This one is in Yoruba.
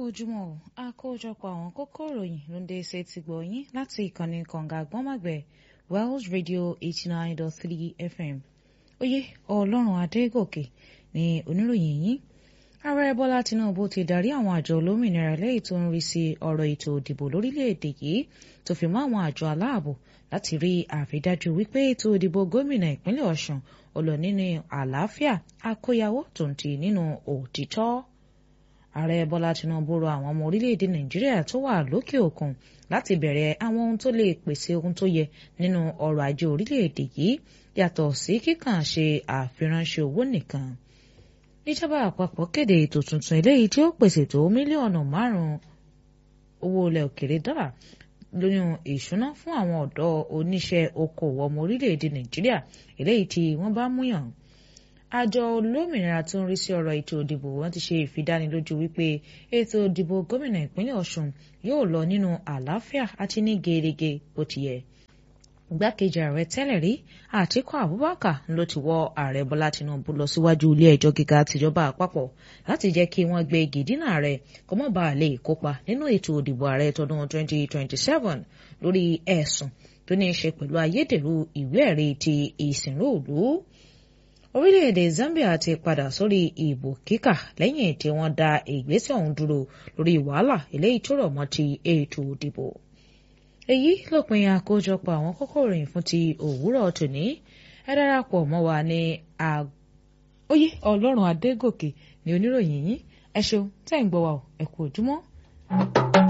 ojúmọ́ o àkójọpọ̀ àwọn kókó ìròyìn ló ń dé ṣe ti gbọ̀ yín láti ìkànnì kànga àgbọ́nmọ̀gbẹ̀ Wells Radio eighty nine dot three FM oyè ọlọ́run adégòkè ní oníròyìn yín ààrẹ bọ́lá tinubu ti darí àwọn àjọ olómìnira lẹ́yìn tó ń rí sí ọ̀rọ̀ ètò ìdìbò lórílẹ̀‐èdè yìí tó fi mọ́ àwọn àjọ aláàbò láti rí àrídájú wípé ètò ìdìbò gómìnà ìpínlẹ̀ ọ̀ṣun ó lọ nínú àlàáfíà àkóyawọ́ tó ń ti nínú òtítọ́ ààrẹ bọ́lá tinubu rọ àwọn ọmọ orílẹ̀‐èdè nàìjíríà tó wà lókè òkun láti bẹ̀rẹ̀ àwọn ohun tó lè pèsè ohun tó yẹ nínú ọrọ̀ ajé orílẹ̀‐èdè yìí yàtọ̀ sí kíkàn ṣe àfiránṣẹ́ owó nìkan ìjọba àpapọ̀ kéde ètò tuntun eléyìí tí ó pèsè tó mílíọ̀nù márùn-ún owó ilẹ̀ òkèrè dọ́là lóyún ìṣúná fún àwọn ọ̀dọ́ oníṣẹ́ okòwò ọmọ orílẹ̀-èdè nàìjíríà eléyìí tí wọ́n bá múyàn àjọ olómìnira tó ń rí sí ọ̀rọ̀ ètò ìdìbò wọn ti ṣe ìfidánilójú wípé ètò ìdìbò gómìnà ìpínlẹ̀ ọ̀ṣun yóò lọ nínú àlàáfíà àti ní gerege bó ti yẹ igbákejì ààrẹ tẹ́lẹ̀ rí àtíkù abubakar ló ti wọ́ ààrẹ bọ́lá tinubu lọ síwájú ilé ẹjọ́ gíga tìjọba àpapọ̀ láti jẹ́ kí wọ́n gbé gìdínà rẹ̀ kó má bàa lè kópa nínú ètò òdìbò ààrẹ tọdún 2027 lórí ẹ̀sùn tó ní í ṣe pẹ̀lú ayédèrú ìwé ẹ̀rí ti ìsìnrú òlú orílẹ̀-èdè zambia ti padà sórí ìbò kíkà lẹ́yìn tí wọ́n dá ìgbésẹ̀ ọ̀hún dúró lórí wàhálà eléyìí tó rọ̀ mọ́ ti ètò òdìbò èyí lópin àkójọpọ̀ àwọn kókó ìròyìn fún ti òwúrọ̀ tòní ẹ darapọ̀ mọ́ wa ní oyè ọlọ́run adégòkè ní oníròyìn yín ẹ ṣeun tẹ́ ń gbọ́ wa ẹ kú ojúmọ́.